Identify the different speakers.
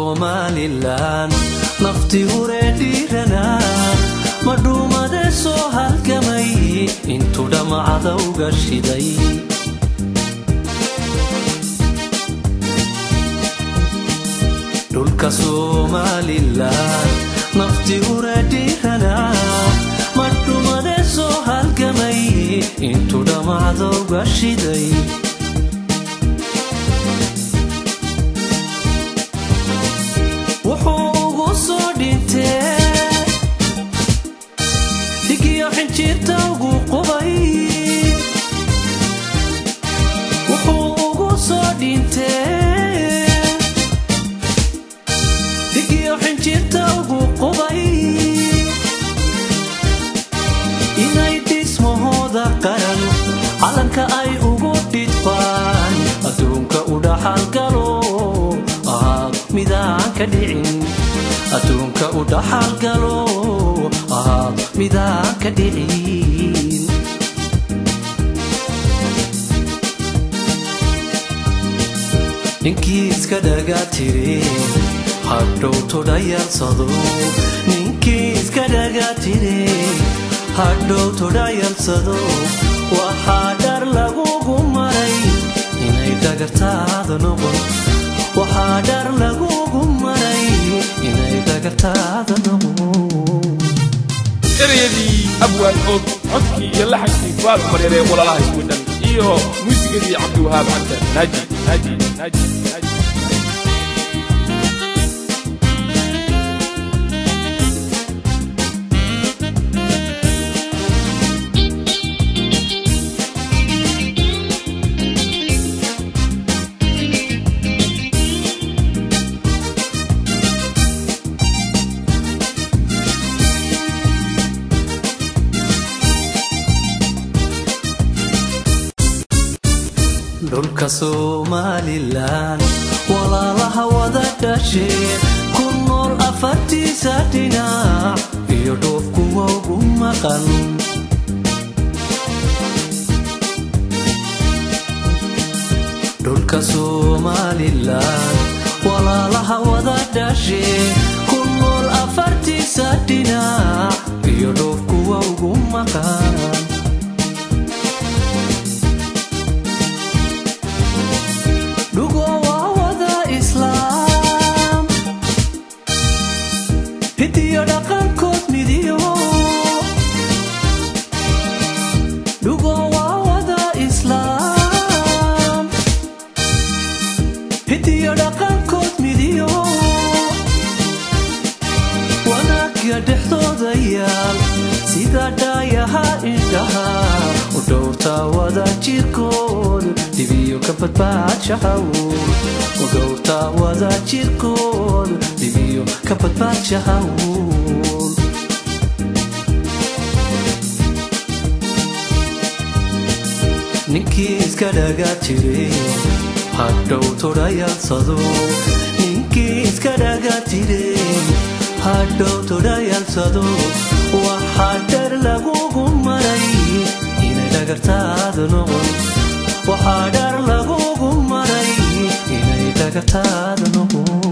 Speaker 1: somalilan nafti huree dhiiranaa madhuumade soo halgamay intuu dhammacada uga shiday dhulka somalilan nafti huree dhiiranaa madhuumade soo halgamay intuu dhammacada uga shiday wuxuu ugu soo dhintee dhigiyo xinjiirta ugu qubay wuxuu ugu soo dhintee dhigiyo xinjiirta ugu qubay inay dhismahooda qaran calanka ay ugu dhidbaan adduunka u dhaxalgalo ahaa midaan ka dhicin adduunka u dhaxalgalo ahaa midaan ka dhicin ninkii iska dhagaa tiri hadhow todhayalsado ninkii iska dhagaa tiri hadhow todhayalsado waxaa dhar lagugu maray inay dhagartaada noqon waxaa dhar lagugu maray inay dhagartaada noqon
Speaker 2: ereyadii abwaan og codkii iyo laxankii fuaad cumar yaree walalaha iswidhan iyo muusigadii cabdiwahaab cabdan naaji naaji naaji naaji
Speaker 1: dhulka somalilan walaalaha wada dhashee ku nool afartiisa dhinac iyo dhoof kuwa ugu maqan dhulka somalilan walaalaha wada dhashee ku nool afartiisa dhinac iyo dhoof kuwa ugu maqan dhugo waa wada islaam hidiyo dhaqankood midiyo dhugo waa wada islaam hidiyo dhaqankood midiyo wanaagya dhexdooda yaal sida dhaayaha indhaha u dhowrtaa wada jirkood dhibiyo ka badbaadshahawl u dhowrtaa wada jirkood dhibiyo ka badbaadshahawl ninkii iska dhagaa jire hadhow todhayalsado ninkii iska dhagaa jire hadhow todhayalsado waxaa dhar lagugu maray inay dhagartaada noqon waxaa dhar lagugu maray inay dhagartaada noqon